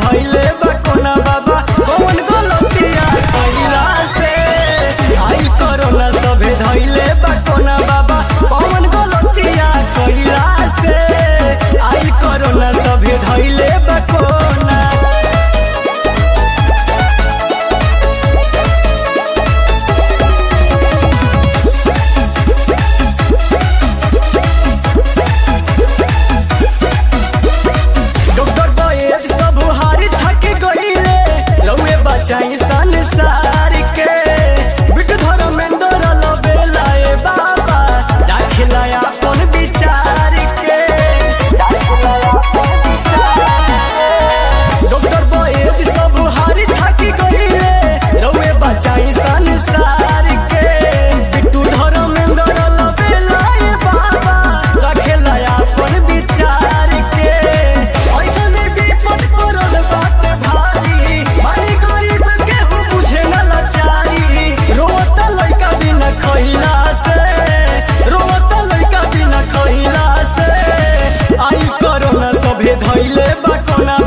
धैले बा कोना बाबा कौन गलतिया कइला से आई कोरोना सभे धैले बा कोना बाबा कौन गलतिया कइला से आई कोरोना सभे धैले बा कोना डॉक्टर बॉयज सब हारी थक गईले रउए बचाई संसार के बिट धर्मेंद्र लबेला ए बाबा दाखिला अपन विचार के डॉक्टर बॉयज सब हारी थक गईले रउए बचाई संसार के बिट्टू धर्मेंद्र लबेला ए बाबा रखेला अपन विचार के ऐसने विपद पड़ल बात भारी मारी गरीब केहू बुझे न लाचारी रोता लइका बिना खइला से रोता लइका बिना खइला से आई कोरोना सभे धइले बा कोना